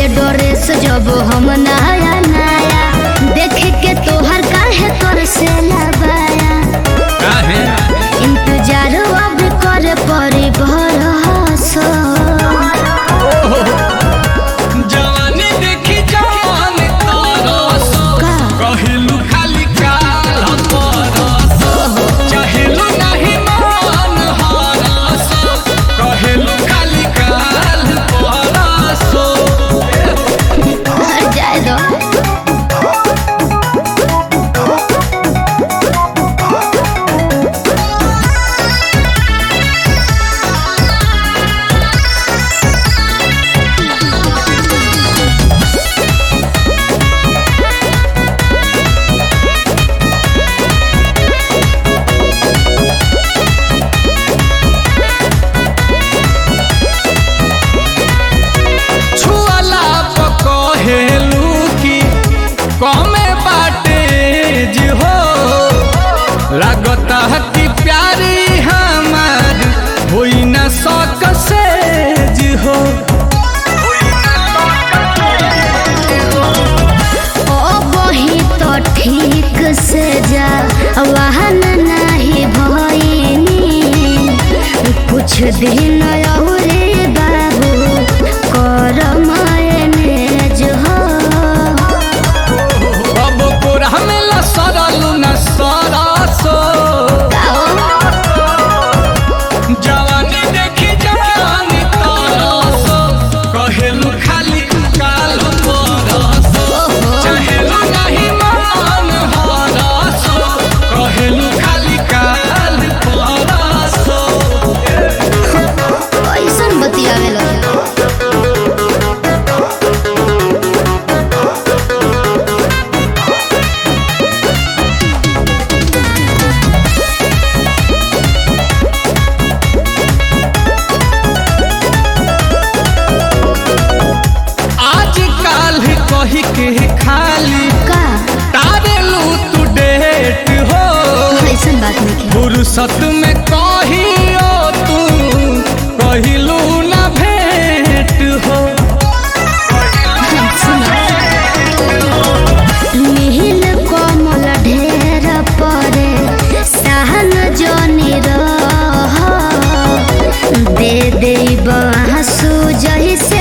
ले ड्रेस जब हम नया नया देख के तोहर काहे तोर से लबाया काहे इंतजार अब कर परी भरोसा जवानी देखी जवान तरस का? कहिलू खाली काल परस चाहेलू नहीं मान हरस कहिलू खाली काल परस हर जाए दो छुअला पकहेलू की कमे बाटे जी हो लागता है कि प्यारी हमार होई न सक से जी हो ओ बही तो ठीक से जा वाहन नहीं भइनी कुछ दिन और बाबू कर मैनेज हो अब कोरा में ल सरलू न सरसो जवानी देखी जवानी तरसो कहेलू खाली काल परसो चाहेलू नहीं मान हरसो कहेलू खाली काल परसो कैसन बतियावे लगे आज काल कही के खाली का तारेलू तू डेट हो ऐसन बात नहीं फुर्सत में कहियो तू कहिलू न भेंट हो नील कोमल ढेर परे सहन जोनी रह दे दे बांसु जैसे